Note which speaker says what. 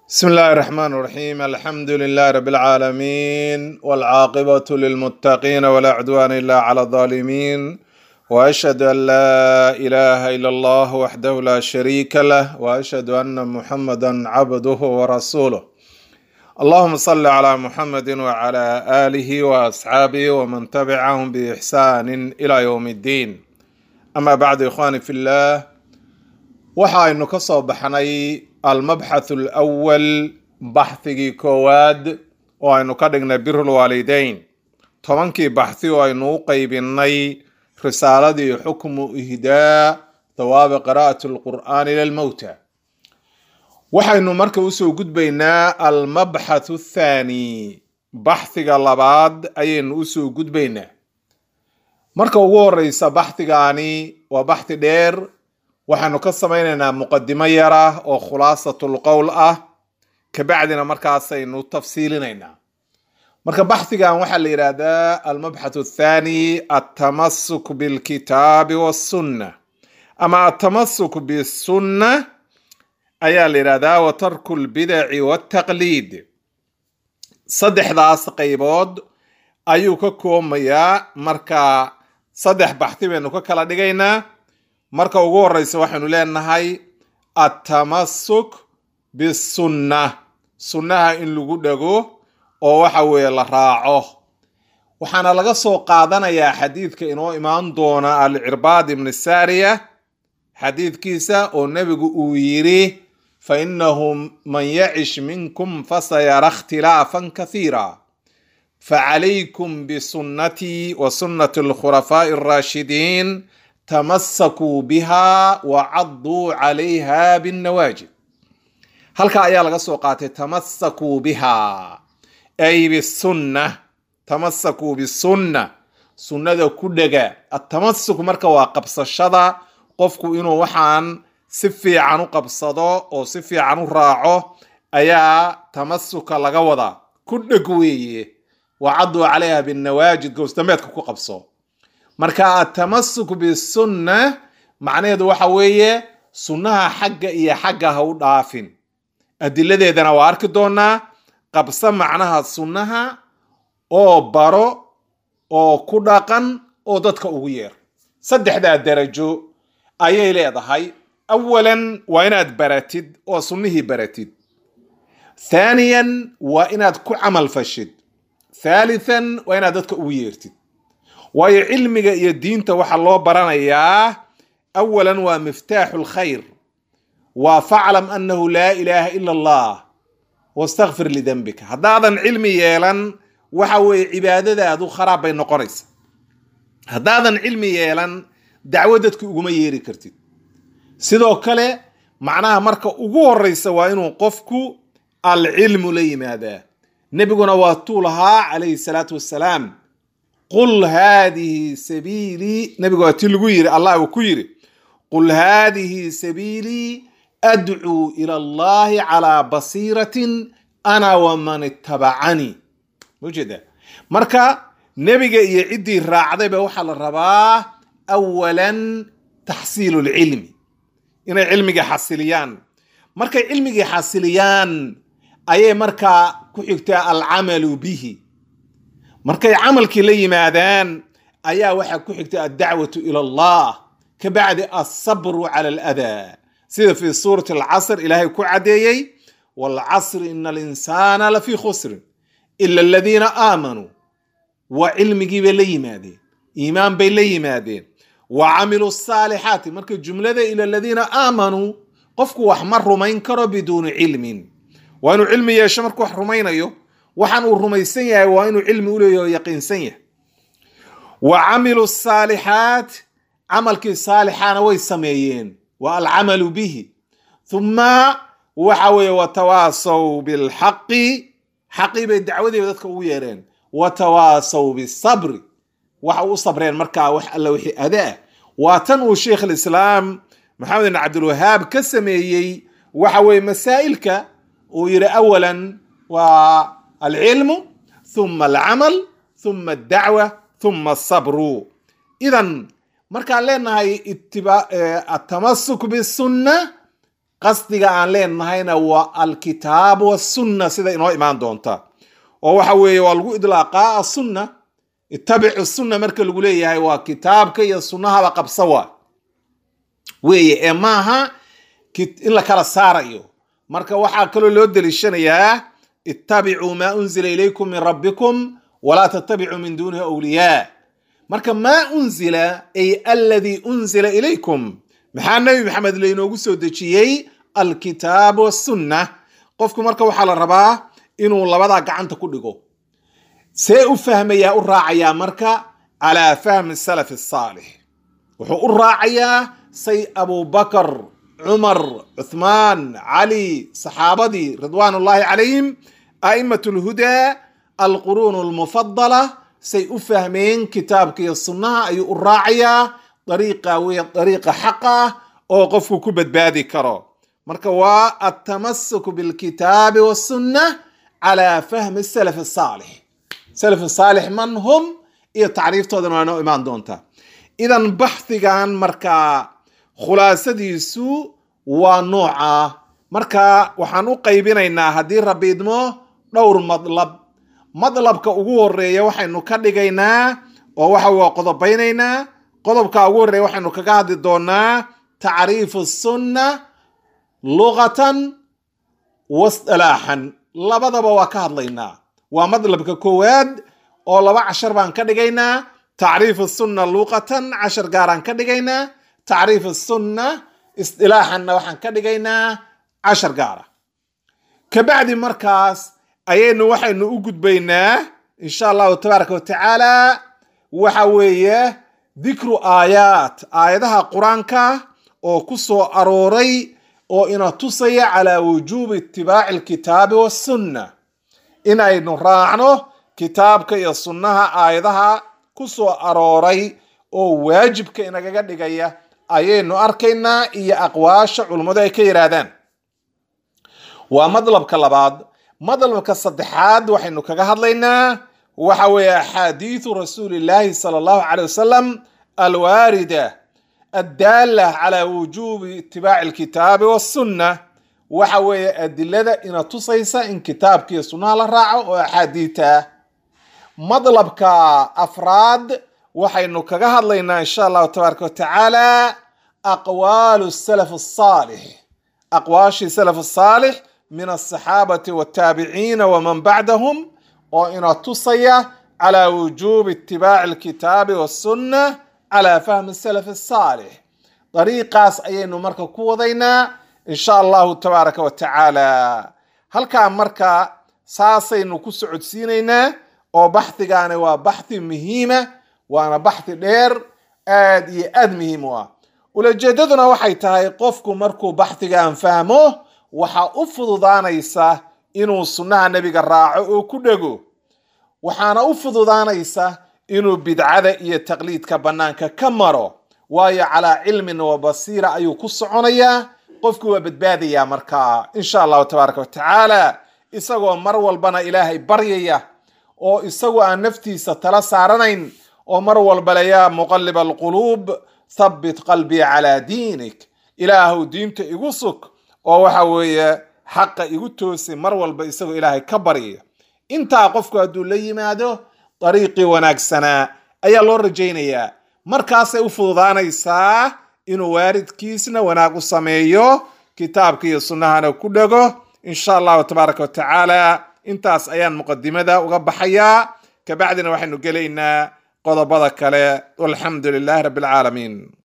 Speaker 1: بسم الله الرحمن الرحيم الحمد لله رب العالمين والعاقبة للمتقين ولا عدوان إلا على الظالمين وأشهد أن لا إله إلا الله وحده لا شريك له وأشهد أن محمدا عبده ورسوله اللهم صل على محمد وعلى آله وأصحابه ومن تبعهم بإحسان إلى يوم الدين أما بعد إخواني في الله waxaynu ka soo baxnay almabxath alawal baxhigii koowaad oo aynu ka dhignay birulwaalideyn tobankii baxhi oo aynu u qeybinay risaaladii xukmu ihdaa thawaabi qiraa'ati alqur'aani lilmowta waxaynu marka usoo gudbaynaa almabxath athaani baxhiga labaad ayaynu usoo gudbaynaa marka ugu horeysa baxhigaani waa baxhi dheer waxaanu ka samaynaynaa muqadimo yara oo khulaasatul qowl ah kabacdina markaasaynu tafsiilinaynaa marka baxhigan waxaa la yidhaahdaa almabxath athani altamasuk bilkitaabi wassunna ama altamasuk bisunna ayaa la yidhahdaa wa tarku lbidaci waltaqliid saddexdaas qaybood ayuu ka koomayaa marka saddex baxhi baynu ka kala dhigaynaa marka ugu horeysa waxaynu leenahay atamasuk bisunna sunnaha in lagu dhego oo waxa weeye la raaco waxaana laga soo qaadanayaa xadiidka inoo imaan doona alcirbaad ibni saariya xadiidkiisa oo nebigu uu yidhi fa innahu man yacish minkum fasayara ikhtilaafan kathiira facalaykum bisunnatii wa sunnati alkhulafaa'i alraashidiin tamasakuu biha wa cadduu calayha binnawaajid halka ayaa laga soo qaatay tamasakuu biha ay bisunna tamasakuu bisunna sunnada ku dhega atamasuk marka waa qabsashada qofku inuu waxaan si fiican u qabsado oo si fiican u raaco ayaa tamasuka laga wadaa ku dheg weeye wa cadduu calayha binnawaajid gowsdambeedka ku qabso marka atamasuk bisunna macnaheedu waxa weeye sunnaha xagga iyo xagga ha u dhaafin adiladeedana waa arki doonaa qabso macnaha sunnaha oo baro oo ku dhaqan oo dadka ugu yeer saddexdaa darajo ayay leedahay awalan waa inaad baratid oo sunnihii baratid thaaniyan waa inaad ku camal fashid thaalithan waa inaad dadka ugu yeertid waayo cilmiga iyo diinta waxaa loo baranayaa awalan waa miftaaxu lkhayr waa faclam annahu laa ilaaha ila allah wastakfir lidembika haddaadan cilmi yeelan waxa weeye cibaadadaadu kharaab bay noqonaysa haddaadan cilmi yeelan dacwo dadka uguma yeeri kartid sidoo kale macnaha marka ugu horeysa waa inuu qofku alcilmu la yimaadaa nebiguna waa tuu lahaa calayhi salaatu wassalaam qul haadihi sabiilii nabiga waa ti lagu yiri allah uu ku yiri qul haadihi sabiilii adcuu ila allahi calaa basiiratin ana waman ittabacanii mujeeda marka nebiga iyo ciddii raacdayba waxaa la rabaa awalan taxsiilu lcilmi inay cilmiga xasiliyaan markay cilmigii xasiliyaan ayay markaa ku xigtaa alcamalu bihi markay camalkii la yimaadaan ayaa waxaa ku xigta addacwatu ila allah ka bacdi alsabru cala aladaa sida fii suurati alcasr ilaahay ku caddeeyey waalcasri ina alinsaana lafii khusrin ila aladiina aamanuu waa cilmigii bay la yimaadeen iimaan bay la yimaadeen wa camiluu saalixaati marka jumlada ila aladiina aamanuu qofku wax ma rumayn karo biduuni cilmin waa inuu cilmi yeesho markuu wax rumaynayo waxaan uu rumaysan yahay waa inuu cilmi u leeyahy oo yaqiinsan yahay wa camilu saalixaat camalkii saalixaana way sameeyeen wa alcamalu bihi thumma waxa weeye watawaasaw bilxaqi xaqii bay dacwadiiba dadka ugu yeereen watawaasaw bisabri waxa u sabreen markaa wax alla wixii adaa waa tan uu sheikh alislaam maxamed bin cabdilwahaab ka sameeyey waxa weeye masaa'ilka uu yidhi awalan waa alcilmu thuma alcamal thuma addacwa thuma asabru idan markaan leenahay atamasuk bisunna qasdiga aan leenahayna waa alkitaab wasunna sida inoo imaan doonta oo waxa weeye waa lagu idlaaqaa asunna ittabicu sunna marka lagu leeyahay waa kitaabka iyo sunnahaba qabsa waa weeye ee maaha in la kala saarayo marka waxaa kaloo loo deliishanayaa ittabicuu maa unzila ilaykum min rabbikum walaa tattabicuu min duunihi awliyaa marka maa unzila ay aladii unzila ilaykum maxaa nebi maxamed laynoogu soo dejiyey alkitaab wasunna qofku marka waxaa la rabaa inuu labadaa gacanta ku dhigo see u fahmayaa u raacayaa marka calaa fahmi salaf asaalix wuxuu u raacayaa say abubakar cumar cuthmaan cali saxaabadii ridwaan ullaahi calayhim a'imat lhudaa alquruun almufadala say u fahmeen kitaabka iyo sunnaha ayuu u raacayaa dariiqa wey dariiqa xaqa ah oo qofku ku badbaadi karo marka waa altamasuk bilkitaabi wasunna calaa fahmi salaf asaalix salaf saalix man hum iyo tacriiftoodana waa noo imaan doontaa idan baxhigan markaa khulaasadiisu waa nooca marka waxaan u qaybinaynaa haddii rabbi idmo dhowr madlab madlabka ugu horeeya waxaynu ka dhigaynaa oo waxa waa qodobaynaynaa qodobka ugu horeeya waxaynu kaga hadli doonaa tacriifu sunna luqatan wasdalaaxan labadaba waa ka hadlaynaa waa madlabka koowaad oo laba cashar baan ka dhigaynaa tacriifu sunna luqatan cashar gaaraan ka dhigaynaa tacriif sunna isdilaaxanna waxaan ka dhigaynaa cashar gaara kabacdi markaas ayaynu waxaynu u gudbaynaa insha allahu tabaaraka watacaala waxa weeye dikru aayaat aayadaha qur-aanka oo ku soo arooray oo ina tusaya calaa wujuubi itibaaci alkitaabi wasunna inaynu raacno kitaabka iyo sunnaha aayadaha ku soo arooray oo waajibka inagaga dhigaya ayaynu arkaynaa iyo aqwaasha culummadu ay ka yidhaahdaan waa madlabka labaad madlabka saddexaad waxaynu kaga hadlaynaa waxa weeye axaadiidu rasuulillaahi sala allahu caley wasalam alwaarida addaala calaa wujuubi itibaaci alkitaabi wasunna waxa weeye adilada ina tusaysa in kitaabka iyo sunnaha la raaco oo axaadiita madlabka afraad waxaynu kaga hadlaynaa insha allahu tabaaraka watacaala aqwaalu salaf asaalix aqwaashii salaf asaalix min alsaxaabati waltaabiciina waman bacdahum oo ina tusaya calaa wujuubi itibaaci alkitaabi wasunna calaa fahmi salaf asaalix dariiqaas ayaynu marka ku wadaynaa insha allahu tabaaraka watacaala halkaa marka saasaynu ku socodsiinaynaa oo baxhigaani waa baxhi muhiima waana baxhi dheer aad iyo aad muhiim u ah ulajeedaduna waxay tahay qofku markuu baxhigan fahmo waxaa u fududaanaysa inuu sunnaha nebiga raaco oo ku dhego waxaana u fududaanaysa inuu bidcada iyo taqliidka bannaanka ka maro waayo calaa cilmin wa basiira ayuu ku soconayaa qofku waa badbaadayaa markaa insha allahu tabaaraka watacaala isagoo mar walbana ilaahay baryaya oo isagoo aan naftiisa tala saaranayn oo mar walbale yaa muqalib alquluub thabbit qalbii calaa diinik ilaahu diinta igu sug oo waxa weeye xaqa igu toosi mar walba isagoo ilaahay ka baryaya intaa qofku hadduu la yimaado dariiqii wanaagsanaa ayaa loo rajaynayaa markaasay u fududaanaysaa inuu waaridkiisna wanaag u sameeyo kitaabka iyo sunnahana ku dhego insha allahu tabaaraka watacaala intaas ayaan muqadimada uga baxayaa kabacdina waxaynu gelaynaa qodobada kale walxamdu lilahi rabbi alcaalamiin